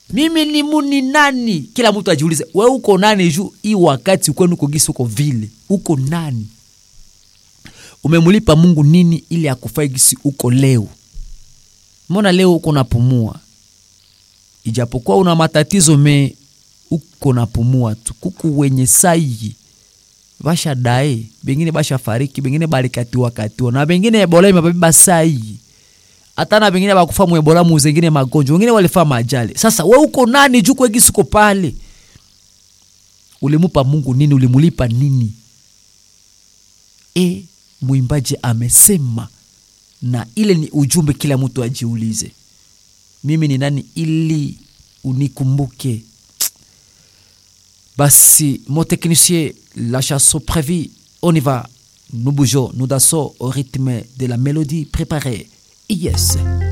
mimi ni muni nani kila mtu ajiulize we uko nani juu hii wakati kwenu uko gisi uko vile uko nani umemulipa mungu nini ili akufai gisi uko leo mbona leo uko napumua ijapokuwa una matatizo me uko napumua tu kuku wenye sayi basha dae bengine basha fariki bengine balikatiwa katiwa na bengine ebola imebeba sayi hata na bengine bakufa mu ebola mu zengine magonjwa wengine walifa majali sasa we uko nani juu kwegisi uko pale ulimupa mungu nini ulimulipa nini e mwimbaji amesema na ile ni ujumbe kila mtu ajiulize mimi ni nani ili unikumbuke basi mon technicien la chanson prévue on y va nous bougeons nous dansons au rythme de la mélodie préparée yes